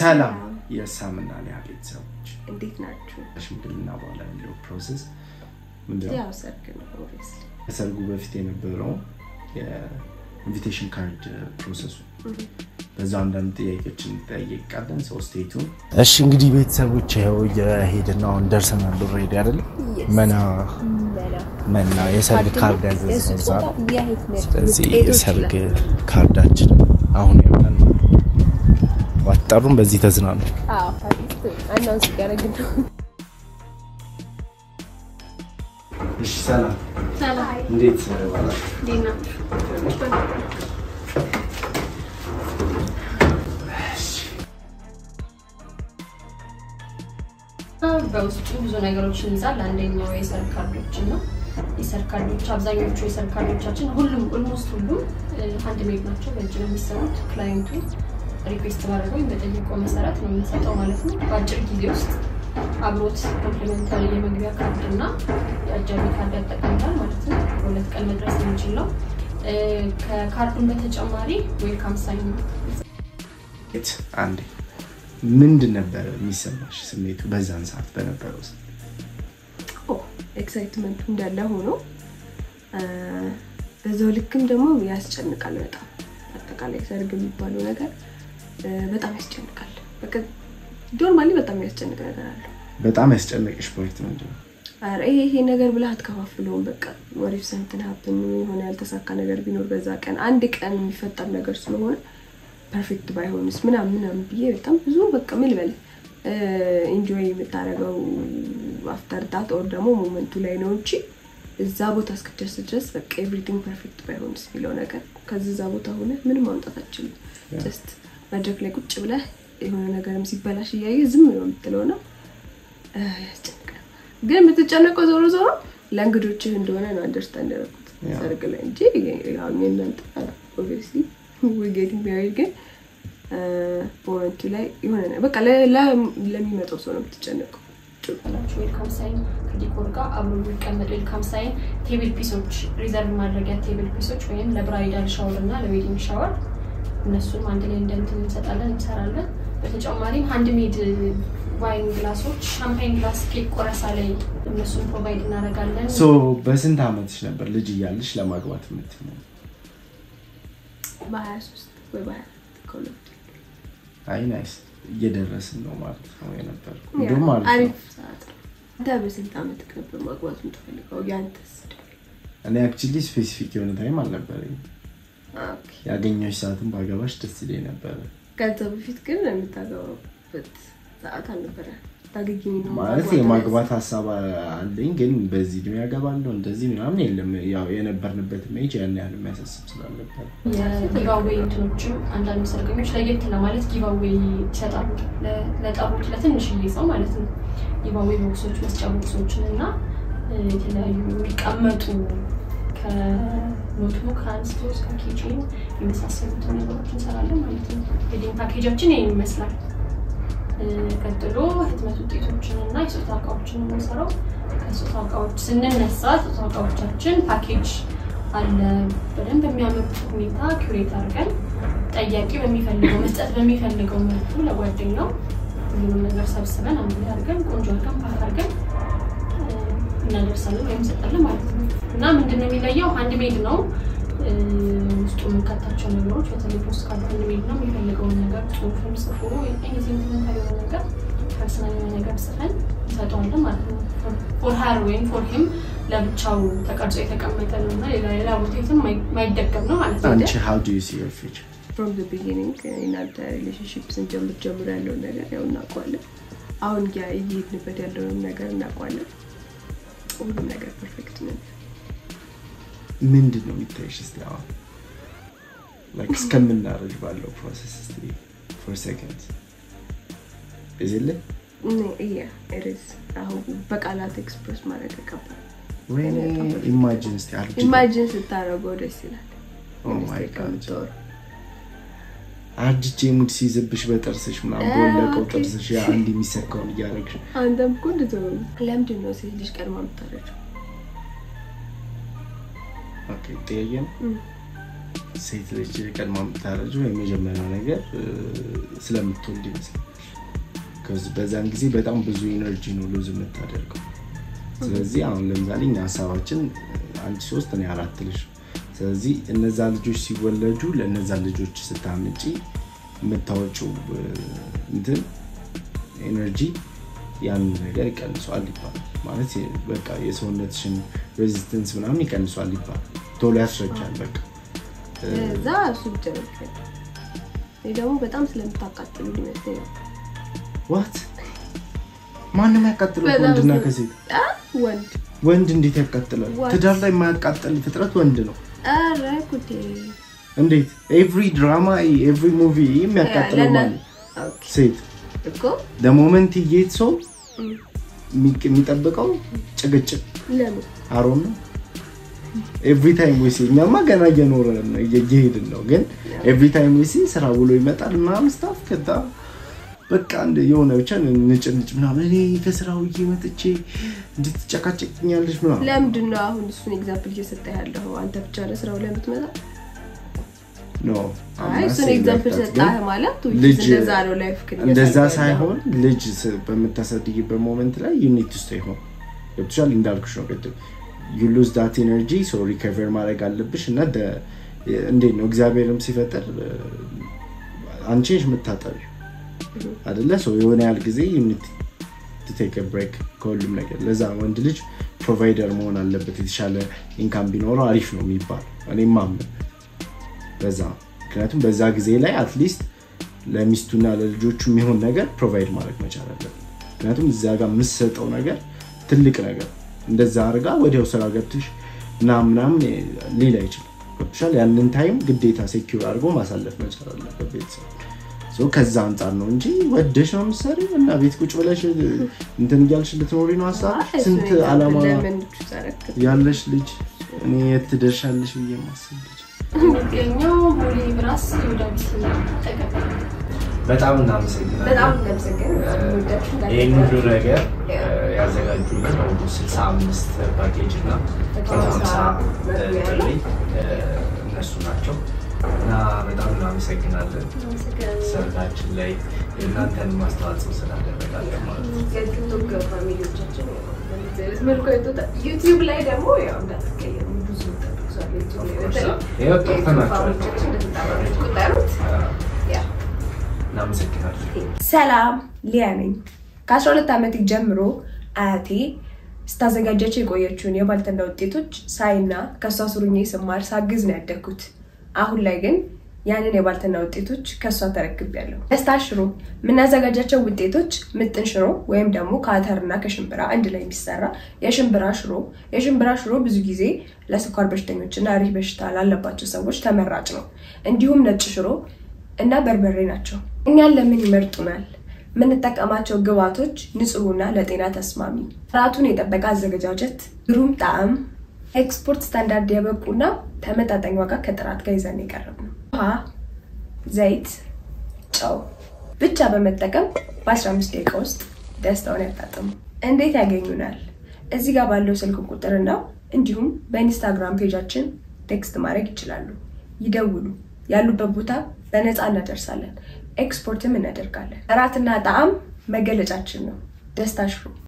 ሰላም የሳምና ሊያ ቤተሰቦች እንዴት ናችሁ? ከሽምግልና በኋላ ያለው ፕሮሰስ ምንድን ነው? ያው ሰርግ ነው ኦብቪየስሊ። ከሰርጉ በፊት የነበረው የኢንቪቴሽን ካርድ ፕሮሰሱ በዛ አንዳንድ ጥያቄዎችን እንጠያየቃለን። ሶስቴቱን እሺ፣ እንግዲህ ቤተሰቦች ይኸው እየሄድን ነው። አሁን ደርሰናል። ኦልሬዲ አይደለም መና መና የሰርግ ካርድ ያዘዝን እዛ ነው። ስለዚህ የሰርግ ካርዳችን አሁን ያለን ነው። ዋጠሩን በዚህ ተዝናኑ። አናውንስ እያደረግን ነው። እሺ፣ ሰላም እንዴት ባላችሁ? በውስጡ ብዙ ነገሮችን ይዛል። አንደኛው የሰርግ ካርዶችን ነው። የሰርግ ካርዶች አብዛኞቹ የሰርግ ካርዶቻችን ሁሉም ኦልሞስት ሁሉም አንድ ሜድ ናቸው። በእጅ ነው የሚሰሩት። ክላይንቱ ሪኩዌስት ባደረገው ወይም በጠየቀው መሰረት ነው የምንሰጠው ማለት ነው። በአጭር ጊዜ ውስጥ አብሮት ኮምፕሊመንታሪ የመግቢያ ካርድ እና የአጃቢ ካርድ ያጠቃልላል ማለት ነው። በሁለት ቀን መድረስ የሚችል ነው። ከካርዱን በተጨማሪ ዌልካም ሳይን ነው የት አንዴ ምንድን ነበረ የሚሰማሽ ስሜቱ በዛን ሰዓት በነበረው ሰዓት? ኤክሳይትመንቱ እንዳለ ሆኖ በዛው ልክም ደግሞ ያስጨንቃል በጣም አጠቃላይ ሰርግ የሚባለው ነገር በጣም ያስጨንቃል። በቃ ኖርማሊ በጣም ያስጨንቅ ነገር አለው። በጣም ያስጨነቅሽ ፖይንት ምንድን ነው? ኧረ ይሄ ይሄ ነገር ብለህ አትከፋፍለውም። በቃ ወሪፍ ሰንትን ሀብትን የሆነ ያልተሳካ ነገር ቢኖር በዛ ቀን አንድ ቀን የሚፈጠር ነገር ስለሆነ ፐርፌክት ባይሆንስ ምናምን ምናምን ብዬ በጣም ብዙ በቃ ምን ልበል ኢንጆይ የምታደርገው አፍተር ዳት ኦር ደግሞ ሞመንቱ ላይ ነው እንጂ እዛ ቦታ እስክደርስ ድረስ በቃ ኤቭሪቲንግ ፐርፌክት ባይሆንስ የሚለው ነገር ከዚህ እዛ ቦታ ሆነ ምንም ማምጣት አችልም። ጀስት መድረክ ላይ ቁጭ ብለህ የሆነ ነገርም ሲበላሽ እያየ ዝም ነው የምትለው ነው ያስጨንቃል። ግን የምትጨነቀው ዞሮ ዞሮ ለእንግዶችህ እንደሆነ ነው አንደርስታንድ ያደረኩት ሰርግ ላይ እንጂ ያው እናንተ ኦብቪየስሊ ጌቲንግ ሜሪድ ግን ሞመንቱ ላይ የሆነ በቃ ለሚመጣው ሰው ነው የምትጨነቀው። ናቸው ዌልካም ሳይን ከዲኮር ጋር አብሮ የሚቀመጥ ዌልካም ሳይን ቴብል ፒሶች ሪዘርቭ ማድረጊያ ቴብል ፒሶች ወይም ለብራይዳል ሻወር እና ለዌዲንግ ሻወር እነሱም አንድ ላይ እንደንትን እንሰጣለን እንሰራለን። በተጨማሪም ሃንድ ሜድ ዋይን ግላሶች፣ ሻምፓይን ግላስ ኬክ ቆረሳ ላይ እነሱን ፕሮቫይድ እናደርጋለን። ሶ በስንት ዓመትሽ ነበር ልጅ እያለሽ ለማግባት የምትይው? በሀያ ሶስት ወይ በሀያ ከሁለት አይ ናይስ እየደረስን ነው ማለት ነው የነበር እንዲሁም ማለት ነው አሪፍ ሰዓት ነው። አንተ በስንት ዓመት ነበር ማግባት የምትፈልገው? ያንተስ? እኔ አክቹሊ ስፔሲፊክ የሆነ ታይም አልነበረኝ ኦኬ። ያገኘሽ ሰዓትን ባገባሽ ደስ ይለኝ ነበረ ከዛ በፊት ግን የምታገባበት ሰዓት አልነበረ። ታገኝ ነው ማለት የማግባት ሀሳብ አለኝ ግን በዚህ እድሜ ያገባለሁ እንደዚህ ምናምን የለም ያው የነበርንበት ሜጅ ያን ያህል የሚያሳስብ ስላልነበር የጊቫዌይ እንትኖችም አንዳንድ ሰርገኞች ለየት ለማለት ጊቫዌይ ይሰጣሉ ለ- ለጠሩት ለትንሽዬ ሰው ማለት ነው። ጊቫዌይ ቦክሶች፣ መስጫ ቦክሶችን እና እ፣ የተለያዩ የሚቀመጡ ከኖትቡክ አንስቶ እስከ ኪችን የመሳሰሉትን ነገሮች እንሰራለን ማለት ነው። ዌዲንግ ፓኬጃችን ይህን ይመስላል። እ፣ ቀጥሎ ህትመት ውጤቶችን እና የስጦታ እቃዎችን ነው የምንሰራው። ከስጦታ እቃዎች ስንነሳ ስጦታ እቃዎቻችን ፓኬጅ አለ። በደንብ በሚያምር ሁኔታ ኩሬት አድርገን ጠያቂ በሚፈልገው መስጠት በሚፈልገው መልኩ ለጓደኛው ሁሉንም ነገር ሰብስበን አንድ ላይ አድርገን ቆንጆ አድርገን ፓክ አድርገን እ፣ እናደርሳለን ወይም እንሰጣለን ማለት ነው። እና ምንድነው የሚለየው? አንድ ሜድ ነው እ፣ ውስጡ የምንከታቸው ነገሮች በተለይ ፖስት ካርድ አንድ ሜድ ነው። የሚፈልገውን ነገር ጽሁፍም ጽፎ ሴንቲመንታል የሆነ ነገር ፐርሰናል የሆነ ነገር ጽፈን እንሰጠዋለን ማለት ነው። ፎር ሀር ወይም ፎር ሂም ለብቻው ተቀርጾ የተቀመጠ ነው እና ሌላ ሌላ ቦታ የትም ማይ- ማይደገም ነው ማለት ነው። አንቺ how do you see your future ፍሮም ዘ ቢጊኒንግ እናንተ ሪሌሽንሽፕ ስንጀምር ጀምሮ ያለውን ነገር ያው እናውቀዋለን። አሁን ያ እየሄድንበት ያለውን ነገር እናውቀዋለን። ሁሉም ነገር ፐርፌክት ነን። ምንድን ነው የሚታይሽ እስኪ አሁን like እስከምናረጅ ባለው ፕሮሰስ እስኪ ፎር ሰከንድ እዚለ ያ ኢትስ አሁን በቃላት ኤክስፕረስ ማድረግ ከባድ ወይኔ ኢማጂን እስኪ አርጅ ኢማጂን ስታደርገው ደስ ይላል። Oh my ሚኒስቴር God. ከምትወር አርጅቼ ሙድ ሲይዝብሽ በጥርስሽ ምናምን አ፣ በወለቀው ኦኬ። ጥርስሽ ያ አንድ የሚሰካውን እያደረግሽ አንተም እኮ እንደዚያው ነው። ለምንድን ነው ሴት ልጅ ቀድማ የምታረጀው? ኦኬ ጥያቄ ነው እም። ሴት ልጅ ቀድማ የምታረጀው የመጀመሪያው ነገር እ፣ ስለምትወልድ ይመስላል ከዚ- በዛን ጊዜ በጣም ብዙ ኢነርጂ ነው ሉዝ የምታደርገው። ስለዚህ አሁን ለምሳሌ እኛ ሀሳባችን አንቺ ሶስት እኔ አራት ልጅ ስለዚህ እነዛ ልጆች ሲወለዱ ለእነዛ ልጆች ስታምጪ የምታወጪው እ፣ እንትን ኤነርጂ ያንን ነገር ይቀንሷል ይባላል። ማለት የ- በቃ የሰውነትሽን ሬዚስተንስ ምናምን ይቀንሷል ይባላል። ቶሎ ያስረጃል በቃ እዛ እሱ ብቻ ነው የሚፈጠረው። እኔ ደግሞ በጣም ስለምታቃጥሉ ይመስለኛል። ዋት ማንም ያቃጥለው በጣም ወንድና ስለ- ከሴት አ ወንድ ወንድ እንዴት ያቃጥላል? What? ትዳር ላይ የማያቃጥል ፍጥረት ወንድ ነው። ኧረ ጉዴ እንዴት ኤቭሪ ድራማ ኤቭሪ ሙቪ የሚያቃጥለው ለና- ማለት ኦኬ ሴት እኮ ለሞመንት እየት ሰው እም፣ የሚቅ- የሚጠብቀው ጭቅጭቅ ለምን አሮን ነው። ኤቭሪ ታይም ዊሲ እኛማ ገና እየኖርን ነው እየሄድን ነው። ግን ኤቭሪ ታይም ዊሲ ስራ ብሎ ይመጣል ምናምን ስታፍ ከዛ በቃ እንደ የሆነ ብቻ ንጭንጭ ምናምን እኔ ከስራ ውዬ መጥቼ እንድትጨቃጨቅኛለች ምናምን ለምንድን ነው አሁን እሱን ኤግዛምፕል እየሰጠ ያለው? አንተ ብቻ ለስራው ለምትመጣ ኖ አይ እሱን ኤግዛምፕል ሰጣህ ማለት which is ልጅ እንደዛ ነው ላይፍ ግን እንደዛ እያሳየህ ያለው። ሳይሆን ልጅ ስ- በምታሳድጊበት ሞመንት ላይ ዩኒት ውስጥ ይሆን ገብቶሻል። እንዳልኩሽ ነው ቅድም ዩ ሉዝ ዳት ኤነርጂ ሶ ሪከቨር ማድረግ አለብሽ እና ደ- እንዴት ነው እግዚአብሔርም ሲፈጠር እ፣ አንቺ ነሽ የምታጠቢው አደለ ሰው የሆነ ያህል ጊዜ ዩኒት ቴክ ብሬክ ከሁሉም ነገር ለዛ ወንድ ልጅ ፕሮቫይደር መሆን አለበት የተሻለ ኢንካም ቢኖረው አሪፍ ነው የሚባል እኔም ማምን በዛ ነው። ምክንያቱም በዛ ጊዜ ላይ አትሊስት ለሚስቱና ለልጆቹ የሚሆን ነገር ፕሮቫይድ ማድረግ መቻል አለበት። ምክንያቱም እዚያ ጋር የምትሰጠው ነገር ትልቅ ነገር እንደዛ አድርጋ ወዲያው ስራ ገብትሽ እና ምናምን ሊል አይችልም። ገብቶሻል? ያንን ታይም ግዴታ ሴኪር አድርጎ ማሳለፍ መቻል አለበት ቤተሰብ። ሶ ከዛ አንጻር ነው እንጂ ወደሽ ነው የምትሰሪው እና ቤት ቁጭ ብለሽ እንትን እያልሽ ልትኖሪ ነው ሀሳብ አይ እሱን ስንት ኤግዛምፕል አላማ ለምን ትዘረክት? ያለሽ ልጅ እኔ የት ትደርሻለሽ ብዬ ማስብ ልጅ የሚገኘው ቦሌ ብራስ የወዳቢት ተቀበል በጣም እናመሰግናለን። በጣም እናመሰግናለን። ወዳችሁ ጋር ይህን ሁሉ ነገር ያዘጋጁልን ወደ 65 ፓኬጅ እና መቶ መቶ ሃምሳ ሃምሳ ጥሪ እነሱ ናቸው እና በጣም እናመሰግናለን። ሰርጋችን ላይ የእናንተን ማስተዋጽኦ ስላደረጋለን ማለት ነው። የቲክቶክ ፋሚሊዎቻችን በእንደዚህ አይነት መልኩ አይቶታል። ዩቲዩብ ላይ ደግሞ ያው እንዳትቀየሙ ብዙ ተጠቅሷል። ዩቲዩብ ላይ በተለይ ይኸው ጠርተናቸዋል። ፋሚሊዎቻችን እንደተጠሩት ያ እናመሰግናለን። ሰላም ሊያ ነኝ። ከ12 ዓመት ጀምሮ አያቴ ስታዘጋጃቸው የቆየችውን የባልትና ውጤቶች ሳይና ከእሷ ስሩኜ ስማር ሳግዝ ነው ያደግኩት። አሁን ላይ ግን ያንን የባልትና ውጤቶች ከእሷ ተረክቤያለሁ። ደስታ ሽሮ የምናዘጋጃቸው ውጤቶች ምጥን ሽሮ ወይም ደግሞ ከአተርና ከሽምብራ አንድ ላይ የሚሰራ የሽምብራ ሽሮ። የሽምብራ ሽሮ ብዙ ጊዜ ለስኳር በሽተኞችና ሪህ በሽታ ላለባቸው ሰዎች ተመራጭ ነው። እንዲሁም ነጭ ሽሮ እና በርበሬ ናቸው። እኛን ለምን ይመርጡናል? የምንጠቀማቸው ግብዓቶች ንጹህና ለጤና ተስማሚ፣ ጥራቱን የጠበቀ አዘገጃጀት፣ ግሩም ጣዕም፣ ኤክስፖርት ስታንዳርድ የበቁና ተመጣጣኝ ዋጋ ከጥራት ጋር ይዘን የቀረብ ነው። ውሃ፣ ዘይት፣ ጨው ብቻ በመጠቀም በ15 ደቂቃ ውስጥ ደስታውን ያጣጥሙ። እንዴት ያገኙናል? እዚህ ጋር ባለው ስልክ ቁጥርና እንዲሁም በኢንስታግራም ፔጃችን ቴክስት ማድረግ ይችላሉ። ይደውሉ። ያሉበት ቦታ በነፃ እናደርሳለን። ኤክስፖርትም እናደርጋለን። ጥራትና ጣዕም መገለጫችን ነው። ደስታ ሽሮ